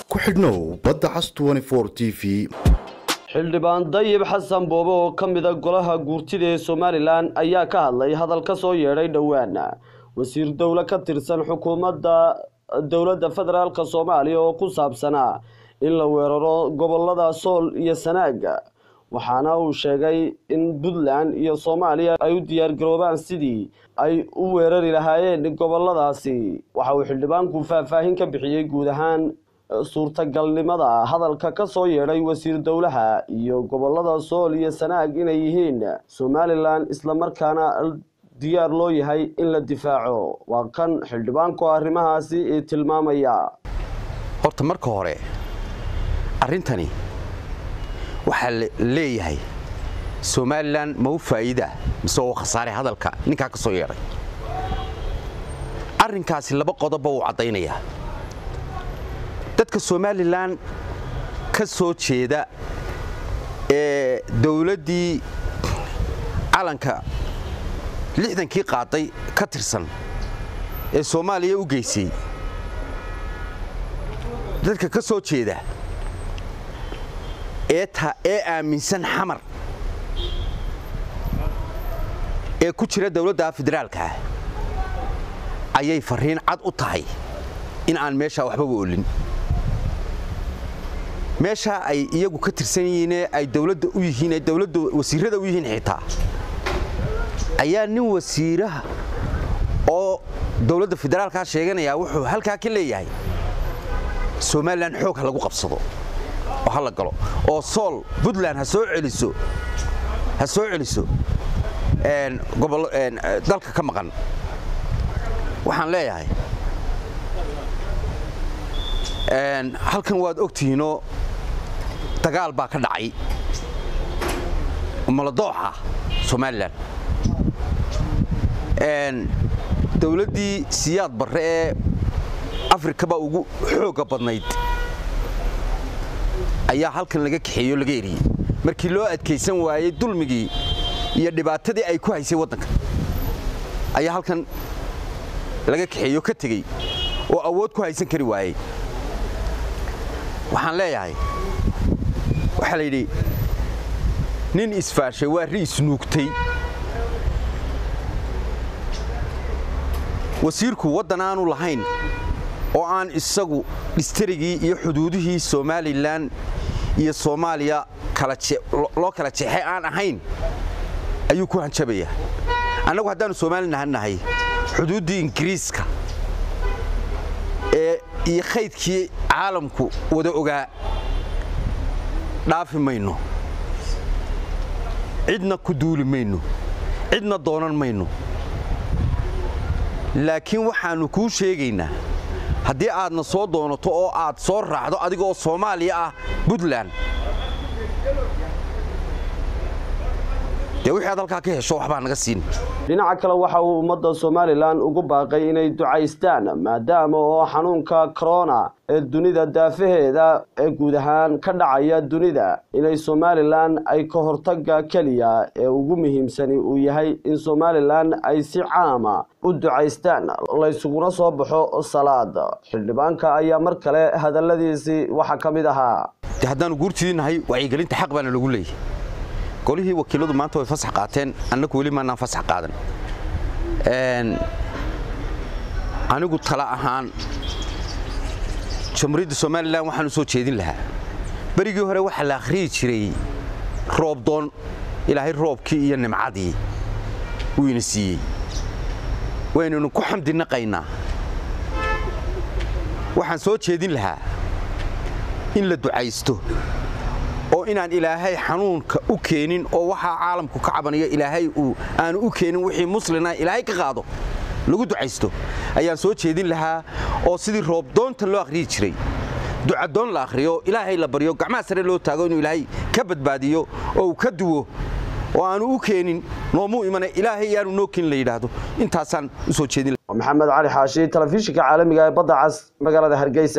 ku xidhnow badda cas t v xildhibaan dayib xasan boobe oo ka mida golaha guurtida ee somalilan ayaa ka hadlay hadal ka soo yeedhay dhowaan wasiir dowle ka tirsan xukuumadda dowladda federaalk soomaaliya oo ku saabsanaa in la weeraro gobolada sool iyo sanaaga waxaana uu sheegay in puntland iyo soomaaliya ay u diyaargaroobaan sidii ay u weerari lahaayeen goboladaasi waxa uu xildhibaanku faahfaahin ka bixiyey guud ahaan suurtagalnimada hadalka ka soo yeedhay wasiir dowlaha iyo gobolada sool iyo sanaag inay yihiin somalilan islamarkaana diyaar loo yahay in la difaaco waa kan xildhibaanku arrimahaasi tilmaamaya horta marka hore arrintani waxaa leeyahay somalilan ma u faa'iida mise oo khasaare hadalka ninkaa ka soo yeedhay arrinkaasi laba qodobba uu caddaynayaa dadka somalilan ka soo jeeda ee dowladdii calanka lixdankii qaaday ka tirsan ee soomaaliya u geysay dadka ka soo jeeda ee aaminsan xamar ee ku jira dowladda federaalkaah ayay farriin cad u tahay in aan meeshaa waxbaba olin meeshaa ay iyagu ka tirsan yihiinee ay dowladda u yihiin ee dowladda wasiirrada u yihiin xitaa ayaa nin wasiiraha oo dowladda federaalkaa sheeganayaa wuxuu halkaa ka leeyahay somalilan xoog ha lagu qabsado oo ha la galo oo sool puntland ha soo celiso ha soo celiso dalka ka maqan waxaan leeyahay halkan waad ogtihiinoo dagaal baa ka dhacay maladooxa somalilan dowladdii siyaad barre ee afrikaba ugu xoogga badnayd ayaa halkan laga kaxeeyo laga eriyey markii loo adkaysan waayey dulmigii iyo dhibaatadii ay ku haysay waddanka ayaa halkan laga kaxeeyo ka tegey oo awood ku haysan kari waayey waxaan leeyahay waxaa la yidhi nin isfaashay waa ri isnuugtay wasiirku waddan aanu lahayn oo aan isagu dhistarigii iyo xuduudihii somalilan iyo soomaaliya loo kala jeexay aan ahayn ayuu ku hanjabayaa annagu haddaannu somalilan nahay xuduuddii ingiriiska ee iyo khaydkii caalamku wada ogaa dhaafi mayno cidna ku duuli mayno cidna doonan mayno laakiin waxaannu kuu sheegaynaa haddii aadna soo doonato oo aad soo raacdo adigaoo soomaaliya ah puntland dee wixii aad halkaa ka hesho waxbaa naga siin dhinaca kale waxa uu ummadda somalilan ugu baaqay inay ducaystaan maadaama oo xanuunka corona ee dunida daafaheeda ee guud ahaan ka dhacaya dunida inay somalilan ay ka hortaga keliya ee ugu muhiimsani uu yahay in somalilan ay si caama u ducaystaan laysuguna soo baxo salaada xildhibaanka ayaa mar kale hadalladiisii waxaa ka mid ahaa de haddaannu guurtidii nahay wacyigelinta xaq baana lagu leeyahy golihii wakiiladu maanta way fasax qaateen annagu weli maanaan fasax qaadan anigu tala ahaan jamhuuriyadda somalilan waxaan u soo jeedin lahaa berigii hore waxaa la akhriyi jiray roobdoon ilaahay roobkii iyo nimcadii uu ina siiyey waynaynu ku xamdinaqaynaa waxaan soo jeedin lahaa in la ducaysto oo inaan ilaahay xanuunka u keenin oo waxaa caalamku ka cabanayo ilaahay uu aanu u keenin wixii muslina ilaahay ka qaado lagu ducaysto ayaan soo jeedin lahaa oo sidii roobdoonta loo akhriyi jiray ducadoon la akhriyo ilaahay la baryo gacmaha sare loo taago inuu ilaahay ka badbaadiyo oo uu ka duwo oo aanu u keenin noomuu imana ilaahay yaanu noo keenin la yidhaahdo intaasaan u soo jeedin maxamed cali xaashi telefishinka caalamiga ee badda cas magaalada hargeysa